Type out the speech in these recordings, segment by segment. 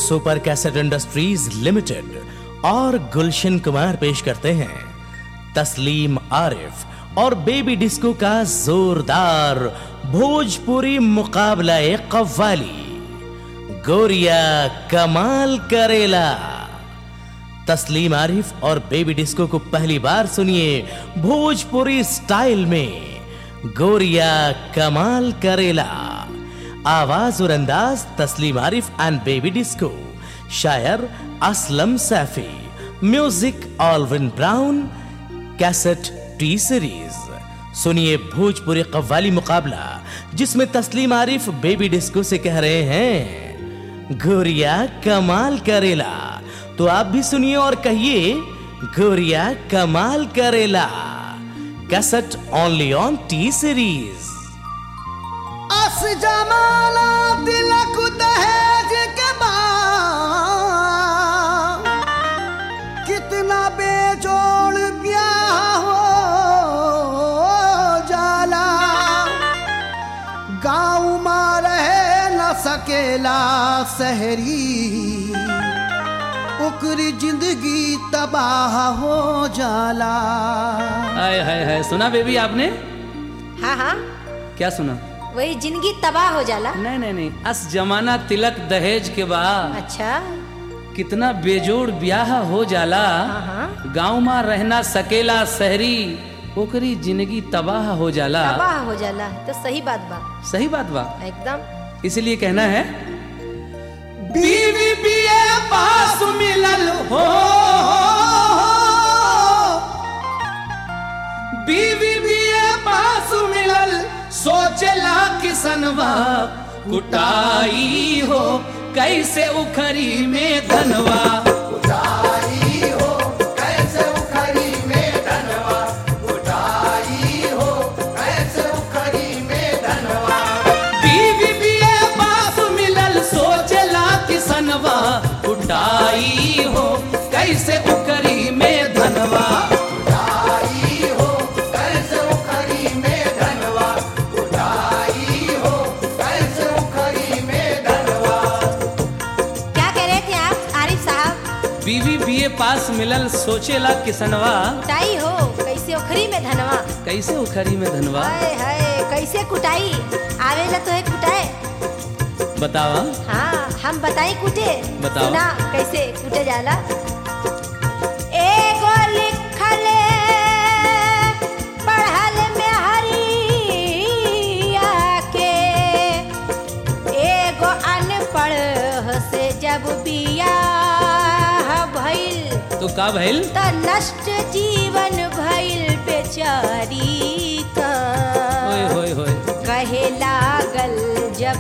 Super cassette industries limited और गुलशन कुमार पेश करते हैं तस्लीम आरिफ और बेबी डिस्को का जोरदार भोजपुरी मुकाबला कव्वाली गोरिया कमाल करेला तस्लीम आरिफ और बेबी डिस्को को पहली बार सुनिए भोजपुरी स्टाइल में गोरिया कमाल करेला आवाज और अंदाज तस्लीम आरिफ एंड बेबी डिस्को शायर Aslam Saifi music Alvin Brown cassette T Series सुनिए भोजपुरी कव्वाली मुकाबला जिसमें तस्लीम आरिफ बेबी डिस्को से कह रहे हैं गोरिया कमाल करेला तो आप भी सुनिए और कहिए गोरिया कमाल करेला cassette only on T Series अस जमाना तिलक दहेज के बाद कितना बेजोड़ ब्याह हो जाला गाँव में रह न सकेला शहरी ओकरी जिंदगी तबाह हो जाला हाय हाय हाय सुना बेबी आपने हाँ हाँ क्या सुना वही जिंदगी तबाह हो जाला नहीं नहीं नहीं अस जमाना तिलक दहेज के बाद अच्छा कितना बेजोड़ ब्याह हो जाला हाँ हाँ गाँव में रहना सकेला शहरी ओकरी जिंदगी तबाह हो जाला तबाह हो जाला तो सही बात बा सही बात बा एकदम इसलिए कहना है बीवी बीए पास मिलल हो बीवी बीए पास मिलल सोचला किसनवा कुटाई हो कैसे उखरी में धनवा कुटाई हो कैसे उखरी में धनवा कुटाई हो कैसे उखरी में धनवा बीवी बीए पास मिलल सोचला किसनवा कुटाई हो कैसे उखरी में धनवा कुटाई हो कैसे उखरी में धनवा कुटाई हो कैसे उखरी में धनवा क्या कह रहे थे आप आरिफ साहब बीवी बीए पास मिलल सोचेला किसनवा कुटाई हो कैसे ओखरी में धनवा कैसे उखरी में धनवा हाय हाय कैसे कुटाई आवेला तो है कुटाए बतावा हाँ हम बताई कुटे बताओ। सुना कैसे कुटे जाला एगो लिखले पढ़ल में हरिया के एगो अनपढ़ से जब बियाह भइल तो का भइल त नष्ट जीवन भइल बेचारी का ओए होए होए कहे लागल जब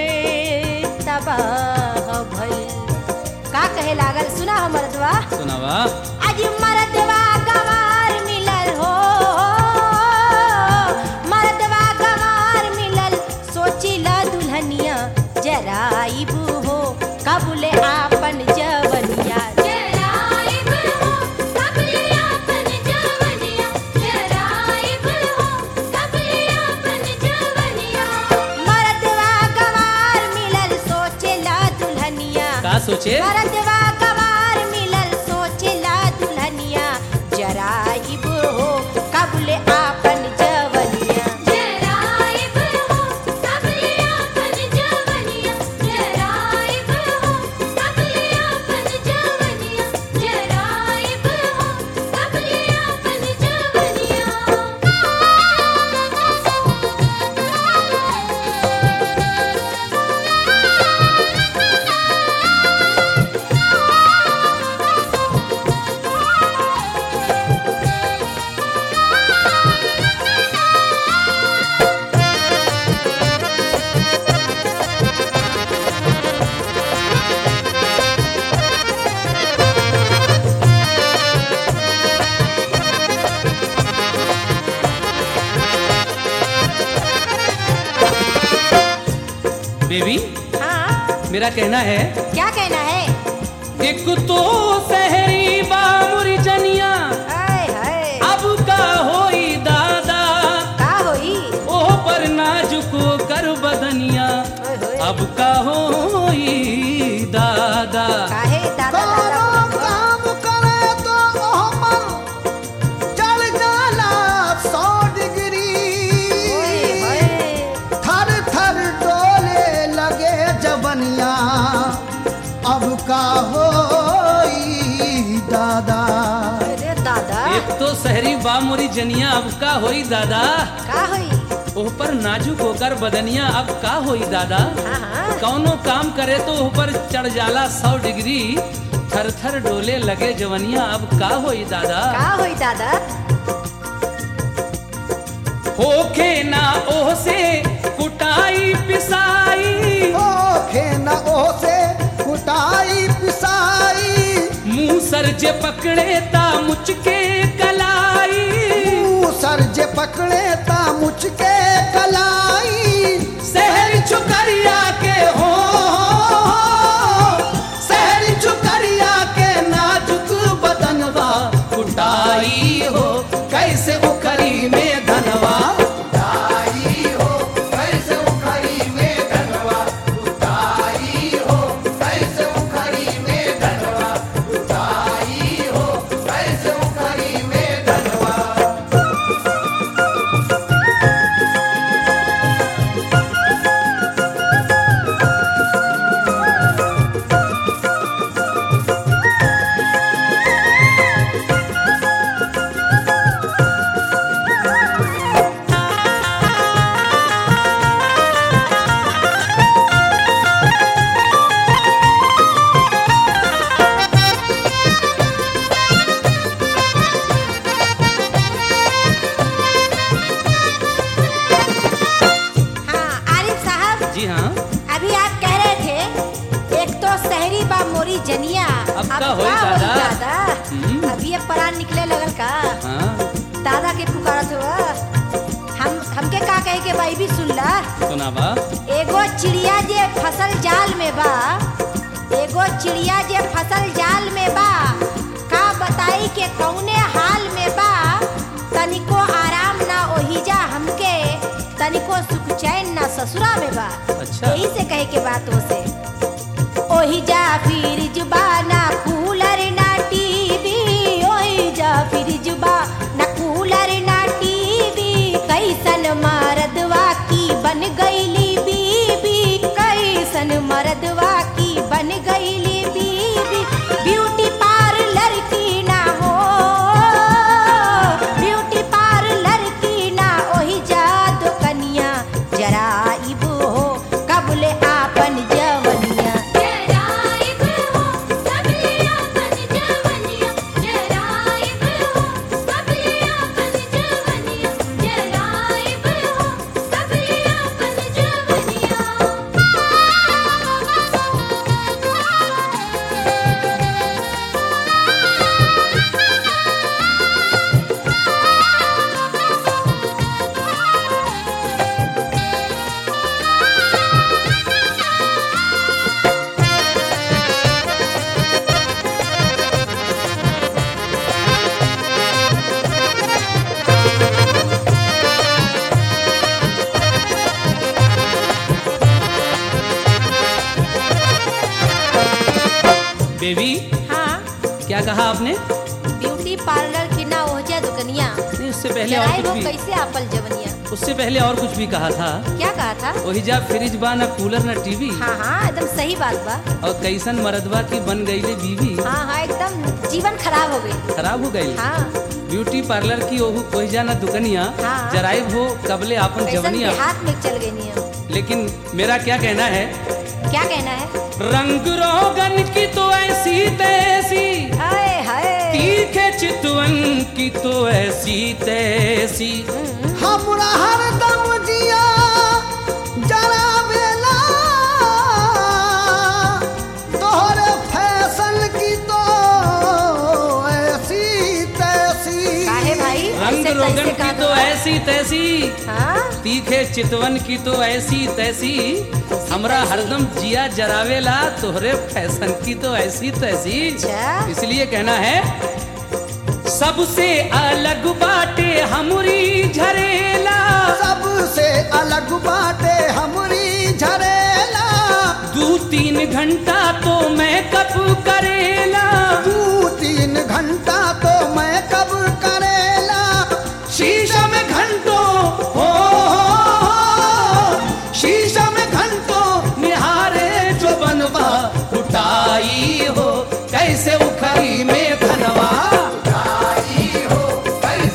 तबाह भइल का कहे लागल सुना हो मर्दवा सुनावा आज मर्दवा गवार मिलल हो मर्दवा गवार मिलल सोचिला दुल्हनिया जराइब हो कबूले आपन जवनिया जराइब हो कबूले आपन जवनिया जराइब हो कबूले आपन जवनिया मर्दवा गवार मिलल सोचिला दुल्हनिया का सोचे मरदवा गवार मिलल सोचेला दुल्हनिया जराइब हो कबले आपन जवनिया जराइब हो कबले आपन जवनिया जराइब हो कबले आपन जवनिया जराइब हो कबले आपन जवनिया बेबी हाँ मेरा कहना है क्या कहना है एक तो शहरी बामुरी जनिया हाय हाय अब का होई दादा का होई ओ पर नाजुको कर बदनिया ओए होए अब का होई दादा सहरी बा मोरी जनिया अब का होई दादा का होई ओह पर नाजुक होकर बदनिया अब का होई दादा हाँ हाँ कौनो काम करे तो ओह पर चढ़ जाला सौ डिग्री थर थर डोले लगे जवनिया अब का होई दादा का होई दादा होखे ना ओह से कुटाई पिसाई ओखे न ओसे कुटाई पिसाई मुंह सर जे पकड़े ता मुचके कलाई सर जे पकड़े ता मुचके कलाई शहर चुकरिया के हो शहर चुकरिया के नाजुक बदनवा कुटाई हो कैसे उखरी में धनवा उठाई हो कैसे उखरी में धनवा उठाई हो कैसे उखरी में धनवा उठाई हो कैसे उखरी में धनवा हाँ आरिफ साहब जी हाँ अभी आप कह रहे थे एक तो शहरी बा मोरी जनिया अब का होई का दादा? दादा हम्म। अभी ये परान निकले लगल का हाँ दादा के पुकारत हुआ हम हमके का कहे के भाई भी सुन ला सुना बा एगो चिड़िया जे फसल जाल में बा एगो चिड़िया जे फसल जाल में बा का बताई के कौने हाल में बा तनिको आराम ना ओहिजा हमके तनिको सुख चैन ना ससुरा में बा अच्छा। यही से कहे के बात हो से ओहिजा फिर जुबा ना कूलर ना टीवी ओहिजा फिर जुबा ना कूलर ना टीवी कैसन मरदवा की बन गईली बीबी कैसन मरदवा की बन गईली बीबी ब्यूटी पार्लर की ना हो ब्यूटी पार्लर की ना ओही जा दुकनिया जरा इब हो कबले आपन जवनिया जराइब हो सबले आपन जवनिया जराइब हो सबले आपन जवनिया जराइब हो सबले आपन जवनिया बेबी हाँ क्या कहा आपने ब्यूटी पार्लर की ना हो जा दुकनिया नहीं उससे पहले और जराई कुछ वो भी कैसे आपल जवनिया उससे पहले और कुछ भी कहा था क्या कहा था वही जा फ्रिज बा ना कूलर ना टीवी हाँ हाँ एकदम सही बात बा और कैसन मरदवा की बन गईले बीवी हाँ हाँ एकदम जीवन खराब हो गई खराब हो गई हाँ ब्यूटी पार्लर की ओहू कोई जाना दुकनिया हाँ। जराइब हो कबले आपन कैसन जवनिया हाथ में चल गई नियम लेकिन मेरा क्या कहना है क्या कहना है रंग रोगन की तो ऐसी तैसी हाय हाय तीखे चितवन की तो ऐसी तैसी हमरा हरदम जिया जरा बेला तोहरे फैशन की तो ऐसी तैसी काहे भाई रंग ऐसे रोगन कैसे की कहा तो था? ऐसी तैसी हाँ तीखे चितवन की तो ऐसी तैसी हमरा हरदम जिया जरावेला तोहरे फैशन की तो ऐसी तैसी अच्छा। इसलिए कहना है सबसे अलग बाटे हमरी झरेला सबसे अलग बाटे हमरी झरेला दू तीन घंटा तो मैं कब करेला दू तीन घंटा तो मैं कब करेला शीशा में घंटों हो शीशा में घंटों निहारे जो बनवा उठाई हो कैसे उखरी में धनवा उठाई हो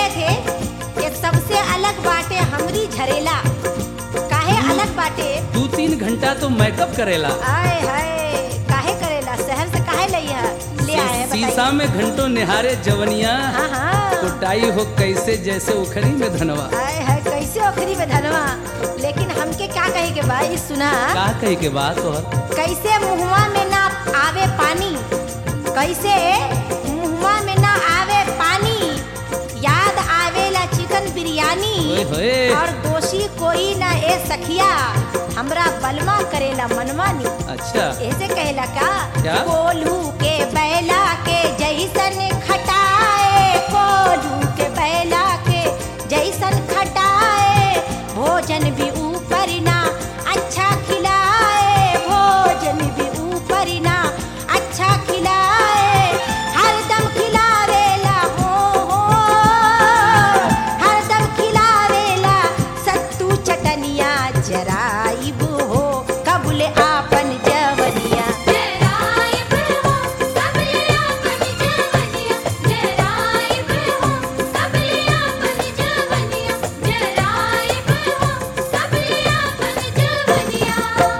रहे थे कि सबसे अलग बाटे हमरी झरेला काहे अलग बाटे दू तीन घंटा तो मेकअप करेला आए हाय काहे करेला शहर से काहे लइहा ले आए हैं शीशा बताइए में घंटों निहारे जवनिया हाँ हाँ कुटाई हो कैसे जैसे उखरी में धनवा आए हाय कैसे ओखरी में धनवा लेकिन हमके क्या कहे के भाई सुना का कही के बात और कैसे मुहवा में ना आवे पानी कैसे मुहवा में ना आवे पानी याद आवेला चिकन बिरयानी ओए होए। और दोषी कोई ना ए सखिया हमरा बलमा करेला मनमानी अच्छा ऐसे कहेला का क्या? कोल्हू के बैला के जैसन खटाए कोल्हू के बैला के जैसन खटाए भोजन भी ऊपर ना अच्छा खिलाए भोजन भी ऊपर ना अच्छा खिलाए हरदम खिलावेला हो हो हरदम खिलावेला सत्तू चटनिया जराइब हो कबुले आपन जवनिया जराइब हो सबले आपन जवनिया जराइब हो सबले आपन जवनिया जराइब हो सबले आपन जवनिया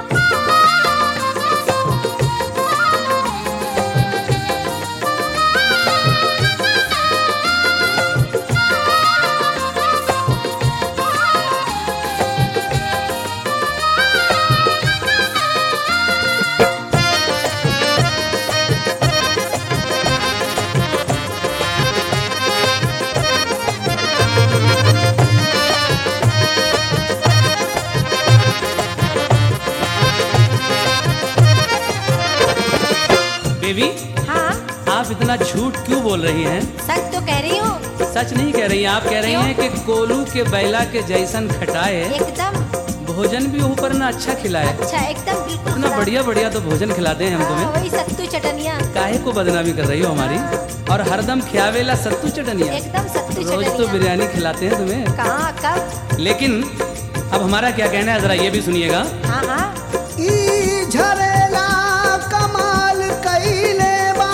बेबी हाँ आप इतना झूठ क्यों बोल रही हैं सच तो कह रही हूँ सच नहीं कह रही हैं आप कह रही क्यों? हैं कि कोलू के बैला के जैसन खटाए एकदम भोजन भी ऊपर ना अच्छा खिलाए अच्छा एकदम बिल्कुल इतना खरा। बढ़िया बढ़िया तो भोजन खिलाते हैं हम हाँ, तुम्हें वही सत्तू चटनिया काहे को बदनामी कर रही हो हमारी और हरदम खियावेला सत्तू चटनिया एकदम सत्तू रोज तो चटनिया बिरयानी खिलाते हैं तुम्हें कहाँ कब लेकिन अब हमारा क्या कहना है जरा ये भी सुनिएगा हाँ हाँ ई झरेला कमाल कइले बा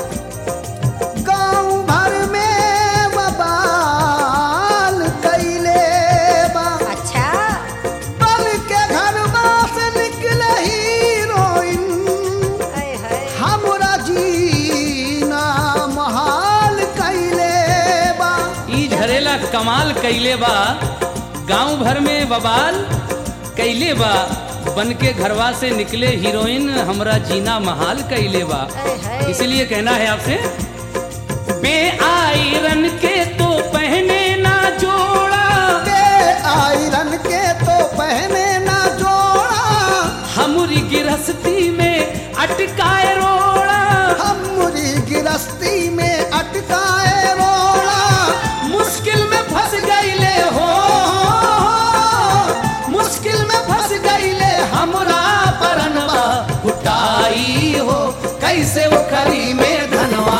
गाँव भर में बबाल कइले बा अच्छा बल के घरवा से निकले हीरोइन हाय हाय हमरा जीना महाल कइले बा ई झरेला कमाल कैले बा गांव भर में बबाल कैले बा बन के घरवा से निकले हीरोइन हमरा जीना महाल कैले बा हाय हाय इसीलिए कहना है आपसे बे आयरन के तो पहने ना जोड़ा के आयरन के तो पहने ना जोड़ा हमारी गिरस्ती में अटकाए रोड़ा हमरी गिरस्ती में अटकाए रोड़ा मुश्किल में फंस गईले हो मुश्किल में फंस गईले हमरा परनवा उठाई हो कैसे उखरी में धनवा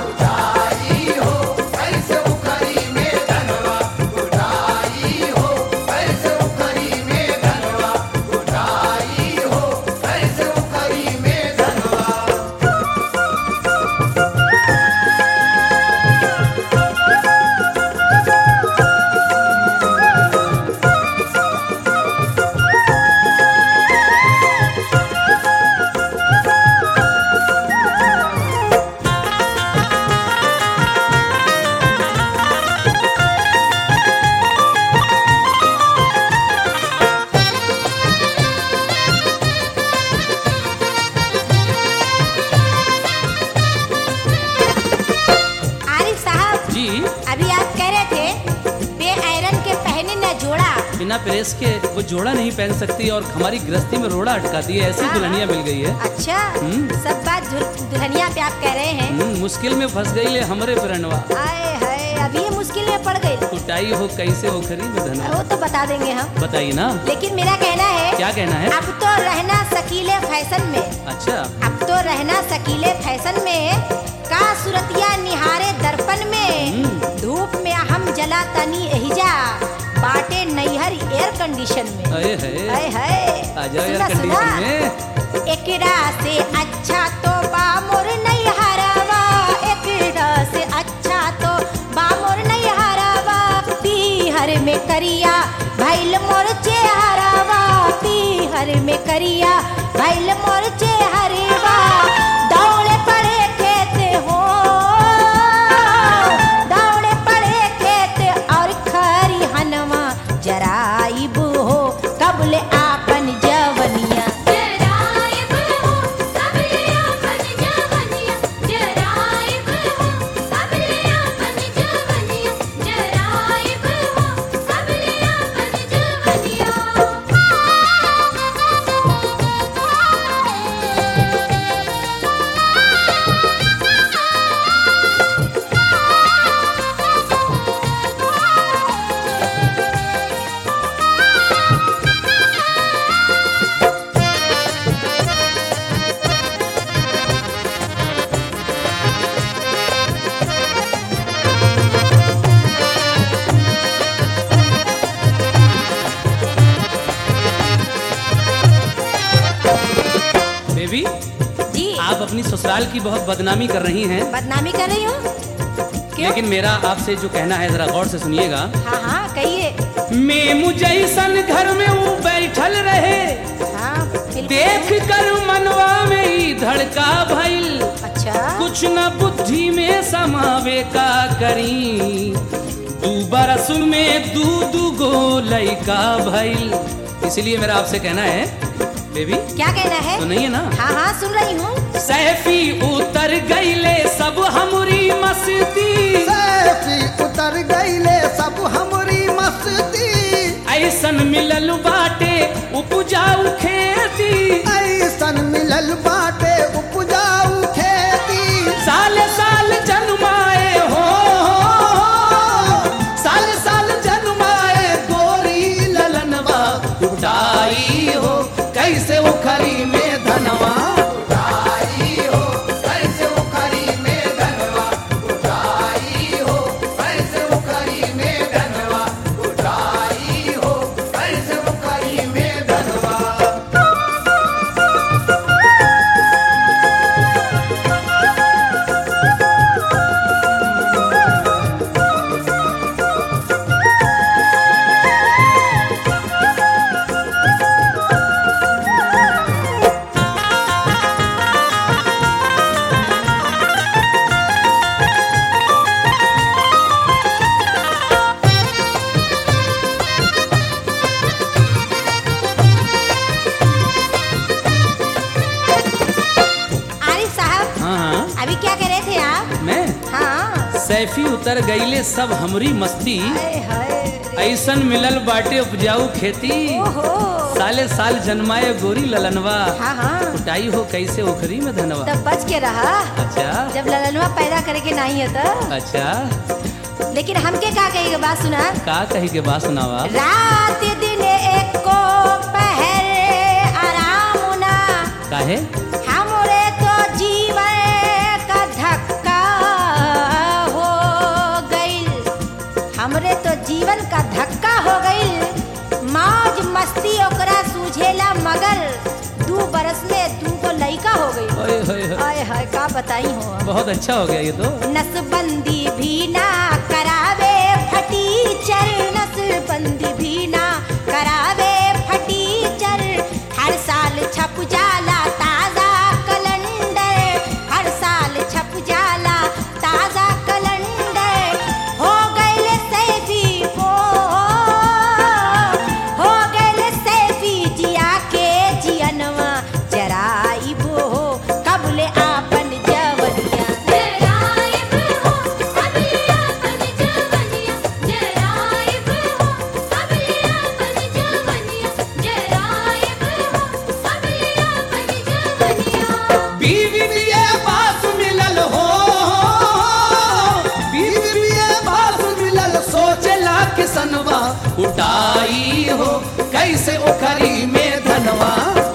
आरिफ साहब जी अभी आप कह रहे थे बे आयरन के पहने न जोड़ा बिना प्रेस के वो जोड़ा नहीं पहन सकती और हमारी गृहस्थी में रोड़ा अटकाती है ऐसी हाँ, दुल्हनिया मिल गई है अच्छा हम्म। सब बात दुल- दुल्हनिया पे आप कह रहे हैं हम्म, मुश्किल में फंस गई ले हमरे परनवा आए हाय अब ये मुश्किल में पड़ गई कुटाई हो कैसे उखरी में धनवा वो तो बता देंगे हम बताइए ना लेकिन मेरा कहना है क्या कहना है अब तो रहना सकीले फैशन में अच्छा अब तो रहना सकीले फैशन में का सुरतिया निहारे दर्पण में धूप में हम जला तनी एहिजा बाटे नैहर एयर कंडीशन में अरे है हाय हाय आ जाओ सुना, यार कंडीशन सुना। में एकरा से अच्छा तो बामुर नहीं हरावा एकरा से अच्छा तो बामुर नहीं हरावा में करिया भैल मोर चेहरावा पी हर में करिया भैल मोर चेहरवा दौड़े पड़े खेत हो दौड़े पड़े खेत और खरी हनवा जराइब हो कबले आपन जवनिया जराइब हो सबले आपन जवनिया जराइब हो सबले आपन जवनिया जराइब हो सबले आपन बेबी जी आप अपनी ससुराल की बहुत बदनामी कर रही हैं बदनामी कर रही हूँ क्यों लेकिन मेरा आपसे जो कहना है जरा गौर से सुनिएगा हाँ हाँ कहिए मेमू जैसन घर में वो बैठल रहे हाँ बिल्कुल। देख कर मनवा में ही धड़का भइल अच्छा कुछ न बुद्धि में समावे का करी दू बरस में दू दू गो लैका भइल इसलिए मेरा आपसे कहना है बेबी क्या कहना है तो नहीं है ना हाँ हाँ सुन रही हूँ सैफी उतर गईले सब हमरी मस्ती सैफी उतर गईले सब हमरी मस्ती ऐसन मिलल बाटे उपजाऊ खेती ऐसन मिलल बाटे उपजाऊ खेती साल साल जन्माए हो साल साल जन्माए गोरी ललनवा उठाई हो कैसे उखरी में धनवा उठाई हो कैसे उखरी में धनवा उठाई हो कैसे उखरी में धनवा उठाई हो कैसे उखरी में धनवा आरिफ साहब हाँ हाँ अभी क्या कह रहे थे आप मैं हाँ सैफी उतर गईले सब हमरी मस्ती हाय हाय ऐसन मिलल बाटे उपजाऊ खेती ओहो साले साल जन्माए गोरी ललनवा हाँ हाँ उठाई हो कैसे उखरी में धनवा तब बच के रहा अच्छा जब ललनवा पैदा करे के नहीं है तो अच्छा लेकिन हमके का कहेगा बात सुना का कही के बात सुनावा रात दिन एक को पहर आराम ना काहे हमरे तो जीवन का धक्का हो गईल हमरे तो जीवन का धक्का हो गईल मौज मस्ती ओकरा सूझेला मगर दू बरस में दू को लइका हो गई ओए होए होए, आय हाय का बताई हो बहुत अच्छा हो गया ये तो नसबंदी भी ना करावे फटीचर नसबंदी भी ना करावे फटीचर हर साल छप जाला ताजा कैलेंडर हर साल छप जाला ताजा कैलेंडर हो गइले सैफी हो हो गइले सैफी जिया के जियनवा जराइबो हो कबले आपन जवनिया जराइब हो सबले आपन जवनिया जराइब हो सबले आपन जवनिया जराइब हो सबले आपन जवनिया बीवी ये बात मिलल हो बीवी ये बात मिलल सोचला किसनवा उठाई हो कैसे उखरी में धनवा